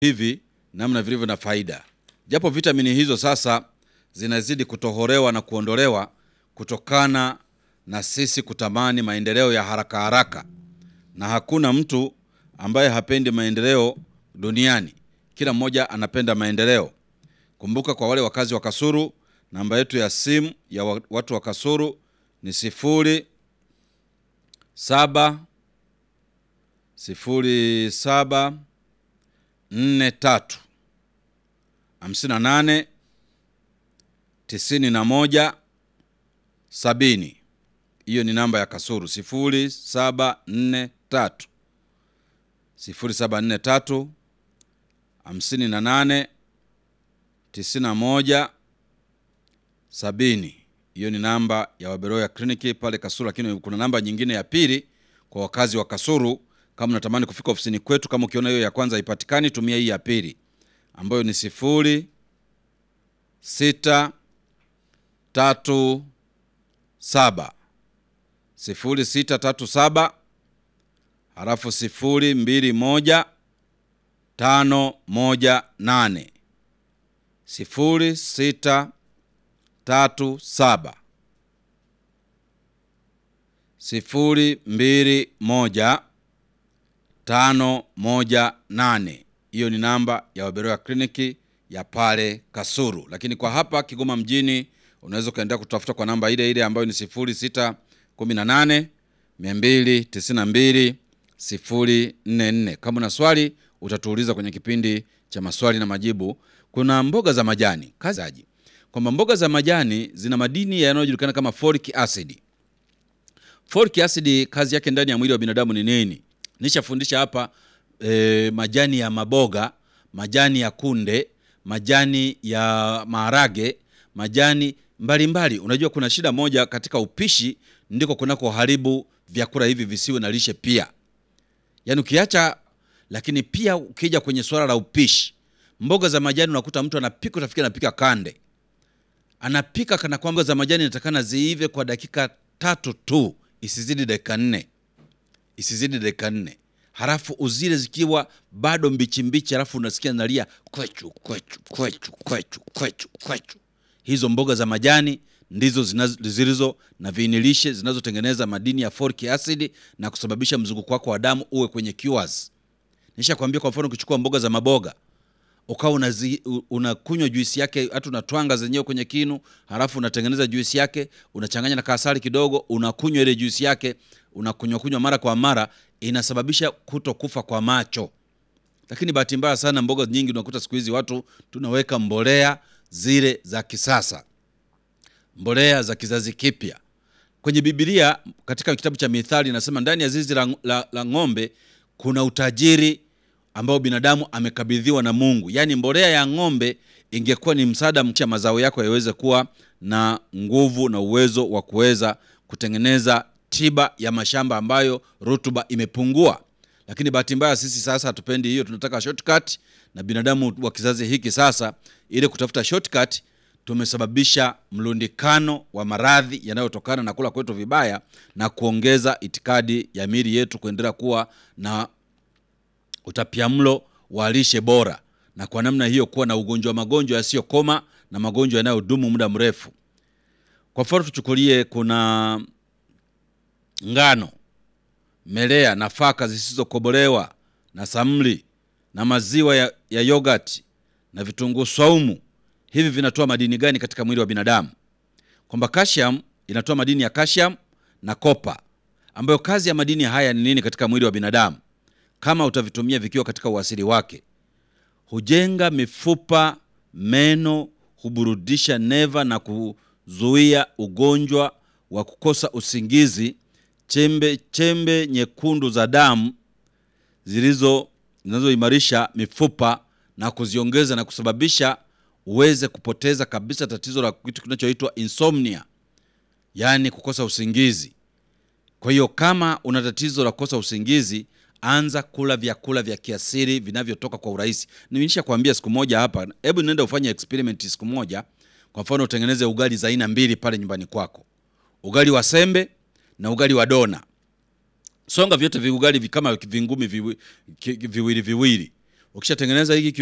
hivi namna vilivyo na faida, japo vitamini hizo sasa zinazidi kutohorewa na kuondolewa kutokana na sisi kutamani maendeleo ya haraka haraka, na hakuna mtu ambaye hapendi maendeleo duniani. Kila mmoja anapenda maendeleo. Kumbuka, kwa wale wakazi wa Kasulu, namba yetu ya simu ya wa- watu wa Kasulu ni sifuri saba sifuri saba nne tatu hamsini na nane tisini na moja sabini. Hiyo ni namba ya Kasulu sifuri saba nne tatu sifuri saba nne tatu hamsini na nane tisini na moja sabini. Hiyo ni namba ya Waberoya kliniki pale Kasulu, lakini kuna namba nyingine ya pili kwa wakazi wa Kasulu. Kama unatamani kufika ofisini kwetu, kama ukiona hiyo ya kwanza haipatikani, tumia hii ya pili ambayo ni sifuri sita tatu saba sifuri sita tatu saba halafu sifuri mbili moja tano moja nane sifuri sita tatu saba sifuri mbili moja tano moja nane. Hiyo ni namba ya Waberoya kliniki ya pale Kasulu, lakini kwa hapa Kigoma mjini unaweza ukaendelea kutafuta kwa namba ile ile ambayo ni sifuri sita kumi na nane mia mbili tisini na mbili sifuri nne nne. Kama una swali utatuuliza kwenye kipindi cha maswali na majibu. Kuna mboga za majani kazaji kwamba mboga za majani zina madini yanayojulikana kama folic acid. Folic acid kazi yake ndani ya mwili wa binadamu ni nini? Nishafundisha hapa e, majani ya maboga, majani ya kunde, majani ya maharage, majani mbalimbali mbali. Unajua kuna shida moja katika upishi, ndiko kunako haribu vyakula hivi visiwe na lishe pia. Yaani ukiacha, lakini pia ukija kwenye swala la upishi, mboga za majani unakuta mtu anapika, utafikiri anapika kande anapika kana kwamba za majani inatakana ziive kwa dakika tatu tu, isizidi dakika nne, isizidi dakika nne, halafu uzile zikiwa bado mbichi mbichi, halafu unasikia nalia kwechu kwechu kwechu kwechu kwechu kwechu. Hizo mboga za majani ndizo zinazo- zilizo na viinilishe zinazotengeneza madini ya folic acid na kusababisha mzunguko wako wa damu uwe kwenye cures. Nishakwambia, kwa mfano ukichukua mboga za maboga ukawa unazi- u- unakunywa juisi yake, hata unatwanga zenyewe kwenye kinu, halafu unatengeneza juisi yake, unachanganya na kasari kidogo, unakunywa ile juisi yake, unakunywa kunywa mara kwa mara, inasababisha kuto kufa kwa macho. Lakini bahati mbaya sana, mboga nyingi unakuta siku hizi watu tunaweka mbolea zile za kisasa, mbolea za kizazi kipya. Kwenye Biblia katika kitabu cha Mithali inasema ndani ya zizi la, la, la ng'ombe kuna utajiri ambao binadamu amekabidhiwa na Mungu. Yaani mbolea ya ng'ombe ingekuwa ni msaada mcha mazao yako yaweze kuwa na nguvu na uwezo wa kuweza kutengeneza tiba ya mashamba ambayo rutuba imepungua. Lakini bahati mbaya sisi sasa hatupendi hiyo, tunataka shortcut, na binadamu wa kizazi hiki sasa, ili kutafuta shortcut tumesababisha mlundikano wa maradhi yanayotokana na kula kwetu vibaya na kuongeza itikadi ya miili yetu kuendelea kuwa na utapiamlo wa lishe bora, na kwa namna hiyo kuwa na ugonjwa magonjwa yasiyokoma na magonjwa yanayodumu muda mrefu. Kwa mfano tuchukulie, kuna ngano, melea, nafaka zisizokobolewa na samli na maziwa ya, ya yogurt na vitunguu swaumu. Hivi vinatoa madini gani katika mwili wa binadamu? Kwamba calcium inatoa madini ya calcium na kopa, ambayo kazi ya madini haya ni nini katika mwili wa binadamu? Kama utavitumia vikiwa katika uasili wake, hujenga mifupa, meno, huburudisha neva na kuzuia ugonjwa wa kukosa usingizi, chembe chembe nyekundu za damu zilizo zinazoimarisha mifupa na kuziongeza na kusababisha uweze kupoteza kabisa tatizo la kitu kinachoitwa insomnia, yaani kukosa usingizi. Kwa hiyo kama una tatizo la kukosa usingizi, anza kula vyakula vya kiasili vinavyotoka kwa urahisi. Nilisha kuambia siku moja hapa, hebu nenda ufanye experiment siku moja. Kwa mfano, utengeneze ugali za aina mbili pale nyumbani kwako, ugali wa sembe na ugali wa dona. Songa vyote viugali vi- kama vingumi viwi- ki- viwili viwili, Ukishatengeneza hiki